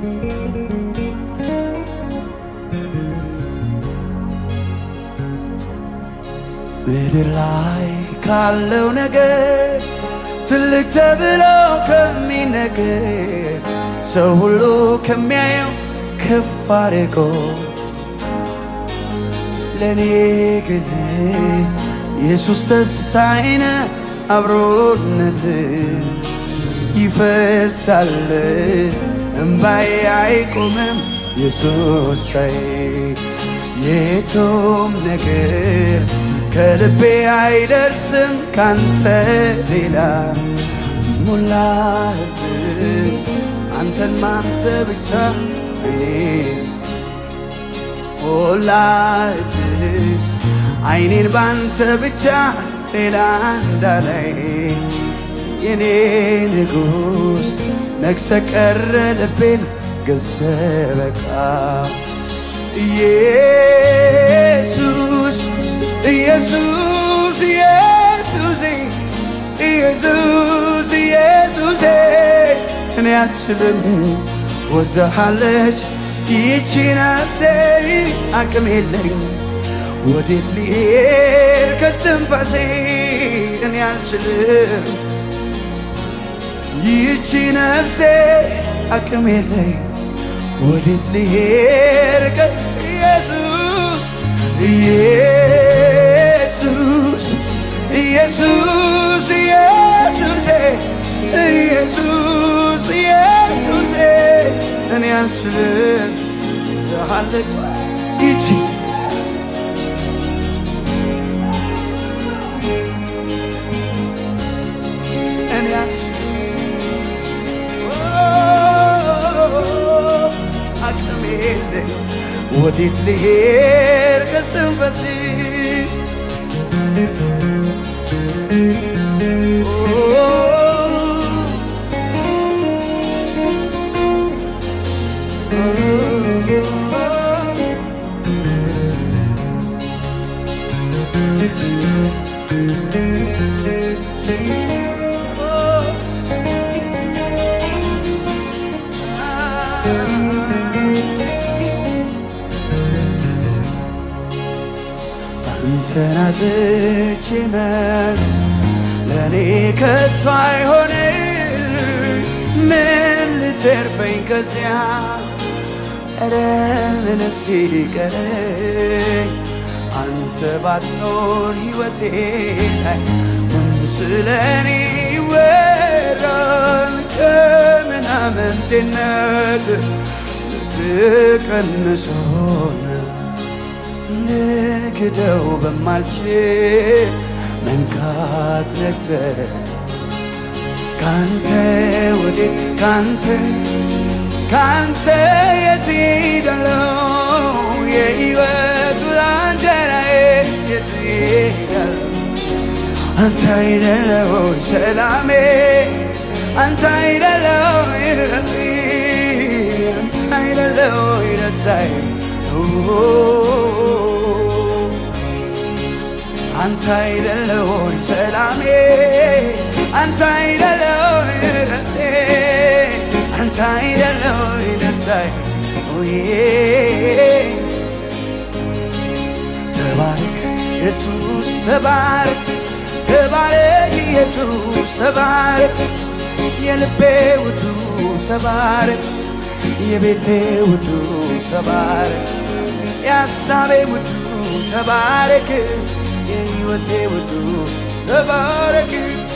ምድር ላይ ካለው ነገር ትልቅ ተብሎ ከሚነገር ሰው ሁሉ ከሚያየው ከፍ አድርጎ ለእኔ ግን ኢየሱስ ደስታዬን አብሮነት ይፈሳል እምባዬ አይቆምም ኢየሱሳይ የቱም ነገር ከልቤ አይደርስም ካንተ ሌላ ሞላህብን አንተን ማንተ ብቻ እኔ ሞላህብን አይኔን ባንተ ብቻ ሌላ እንዳላይ የኔ ንጉሥ ነግሰ ቀረ ልቤን ገዝተ በቃ ኢየሱስ ኢየሱስ ኢየሱስ ኢየሱስ ኢየሱስ እኔ አልችልም ወደሃለች ይቺ ነፍሴ አቅም የለኝ ወዴት ልሄድ ከስትንፋሴ እኔ አልችልም ይቺ ነፍሴ አቅም የለኝ ወዴት ልሄድ ከኢየሱስ ኢየሱስ ኢየሱስ ኢየሱስ ኢየሱስ ኢየሱስ እኔ አልችልም አለች ይቺ እኔ አልችልም አቅም የለኝ ወዴት ልሄድ ከስትንፈስ አንተን አጥቼ መኖር ለእኔ ከቶ አይሆንም። ምን ልተርፈኝ ከዚያ ኧረ ምንስ ሊቀረኝ አንተ ባትኖር ሕይወቴ ላይ ምን ስለ እኔ ይወራል? ከምናምንቴነት ልትቀንሶን ልክደው በማልችል መንካት ነግተህ ካንተ ወዴት ካንተ ካንተ የት ሄዳለሁ? የሕይወቱ እንጀራዬ የት ሄዳለሁ? አንተ አይደለህ ወይ ሰላሜ? አንተ አይደለህ ወይ ረፍቴ? አንተ አይደለህ ወይ ደስታዬ? አንተ አይደለህ ወይ ሰላሜ? አንተ አይደለህ ወይ ረፍቴ? አንተ አይደለህ ወይ ደስታዬ? ተባረክ ኢየሱስ ተባረክ ተባረክ ኢየሱስ ተባረክ የልቤ ውዱ ተባረክ የቤቴ ውዱ ተባረክ የሐሳቤ ውዱ ተባረክ የሕይወቴ ውዱ ተባረክ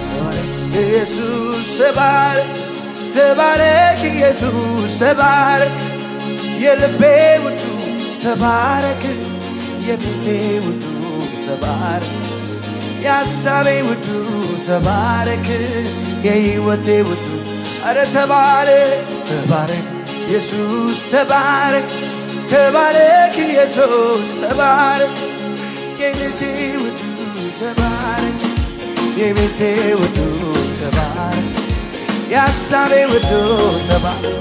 ኢየሱስ ተባረክ ተባረክ ኢየሱስ ተባረክ የልቤ ውዱ ተባረክ የቤቴ ውዱ ተባረክ የሐሳቤ ውዱ ተባረክ የሕይወቴ ውዱ አረ ተባረክ ተባረክ ኢየሱስ ተባረክ ተባረክ ኢየሱስ ተባረክ የቤቴ ውዱ ተባረክ የቤቴ ውዱ ተባረክ የሐሳቤ ውዱ ተባረክ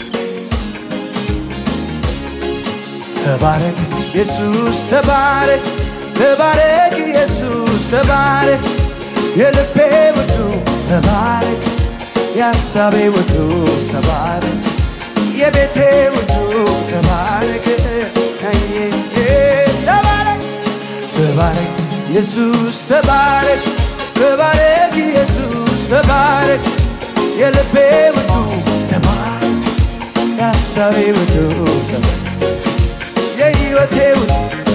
ተባረክ ኢየሱስ ተባረክ ተባረክ ኢየሱስ ተባረክ የልቤ ውዱ ተባረክ የሐሳቤ ውዱ ተባረክ የቤቴ ውዱ ተባረክ አየ ተባረክ ተባረክ ኢየሱስ ተባረክ ተባረክ ኢየሱስ ተባረክ የልቤ ውዱ ተባረክ የሐሳቤ ውዱ ተባረክ የሕይወቴ ውዱ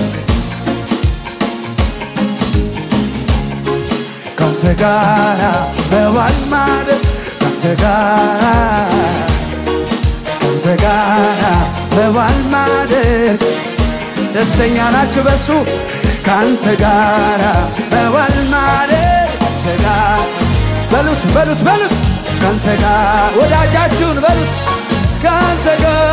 ካንተ ጋራ መዋል ማለት ካንተ ጋራ ካንተ ጋራ መዋል ማደር ደስተኛ ናችሁ በሱ ካንተ ጋራ መዋል ማደር ካንተ ጋር በሉት በሉት በሉት ካንተ ጋር ወዳጃችሁን በሉት ካንተ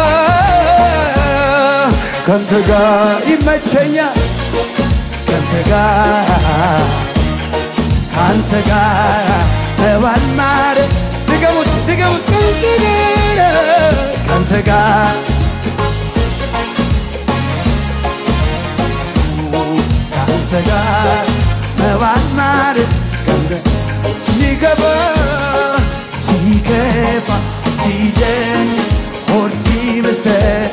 ጋር ካንተ ጋር ይመቸኛል ካንተ ጋር ካንተ ጋር መዋል ማደር ድገሙት ድገሙት ካንተ ጋር ካንተ ጋር መዋል ማደር ካንተ ሲገባ ሲገባ ሲደን ሆድ ሲብሰን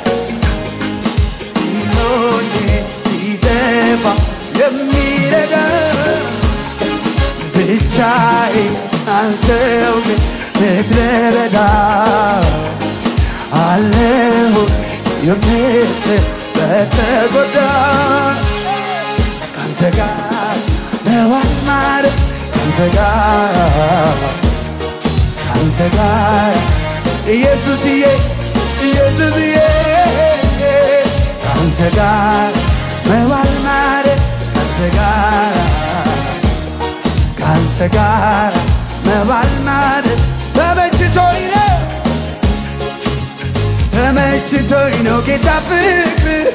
ሲሞኝ ሲደፋ የሚረዳ ብቻዬ አልተውም ምድረ በዳ አለሁ የምትል በተጎዳ ካንተ ጋር መዋል ማደር ካንተ ጋር ካንተ ጋር ኢየሱስዬ ኢየሱስዬ ካንተ ጋር መዋል ማደር ካንተ ጋር ካንተ ጋር መዋል ማደር ተመችቶኝ ነው ተመችቶኝ ነው ጌታ ፍቅር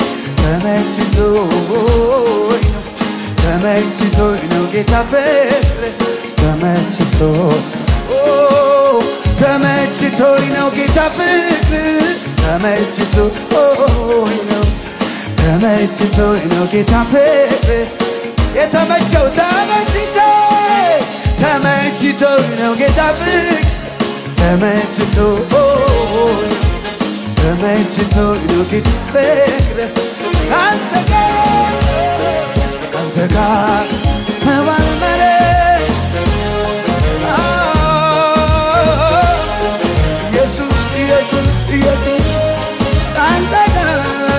ተመችቶኝ ነው ተመችቶኝ ነው ጌታ ፍቅር ተመችቶ ኦ፣ ተመችቶኝ ነው ጌታ ፍቅር ተመችቶኝ ነው ተመችቶኝ ነው ጌታ ፍቅር የተመቸው ተመችቶኝ ተመችቶኝ ነው ጌታ ፍቅር ተመችቶኝ ተመችቶኝ ነው ጌታ ፍቅር ካንተ ጋር ካንተ ጋር መዋል ማለት ኢየሱስ ኢየሱስ ኢየሱስ ካንተ ጋር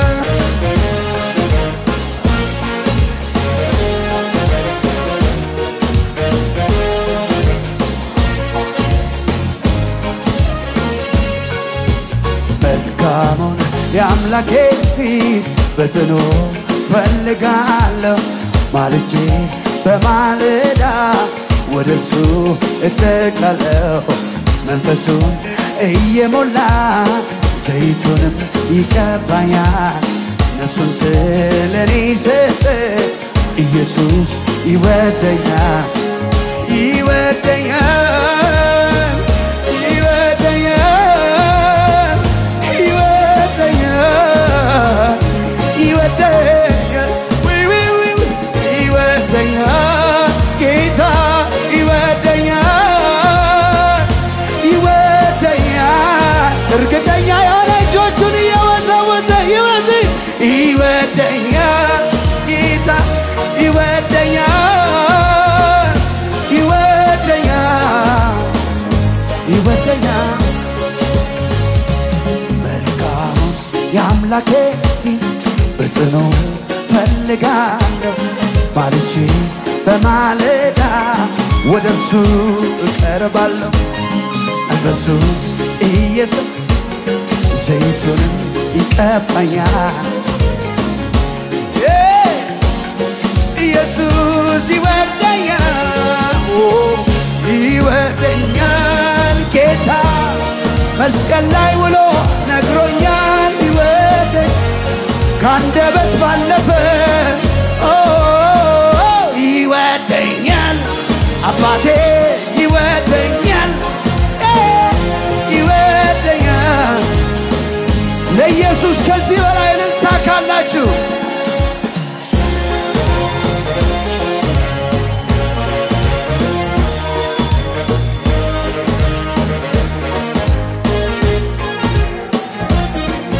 መልካሙን የአምላኬ ፊት በጽኑ ፈልጋለሁ ማልጄ በማለዳ ወደ እርሱ እጠቃለሁ መንፈሱን እየሞላ ዘይቱንም ይቀባኛል ነፍሱን ስለኔ ሰጠ ኢየሱስ ይወደኛል ይወደኛል ይወደኛል ይወደኛል ይወደኛል ውይ ውይ ውይ ውይ ይወደኛል ጌታ ይወደኛል ይወደኛል እርግጠኛ የሆነ እጆቹን እየወዘወዘ ይወዝ ይወደኛል ጌታ ይወደኛል ይወደኛል ይወደኛል መልካሙን የአምላኬ ፊት በጽኑ ፈልጋለሁ ማልጄ በማለዳ ወደ እርሱ እቀርባለሁ መንፈሱ ኢየሱስ ዘይቱንም ይቀባኛል ኢየሱስ ይወደኛል ኦ፣ ይወደኛል ጌታ መስቀል ላይ ውሎ ነግሮኛል ይወደኝ ከአንደበት ባለፈ ኦ፣ ይወደኛል አባቴ ይወደኛል እ፣ ይወደኛል ለኢየሱስ ከዚህ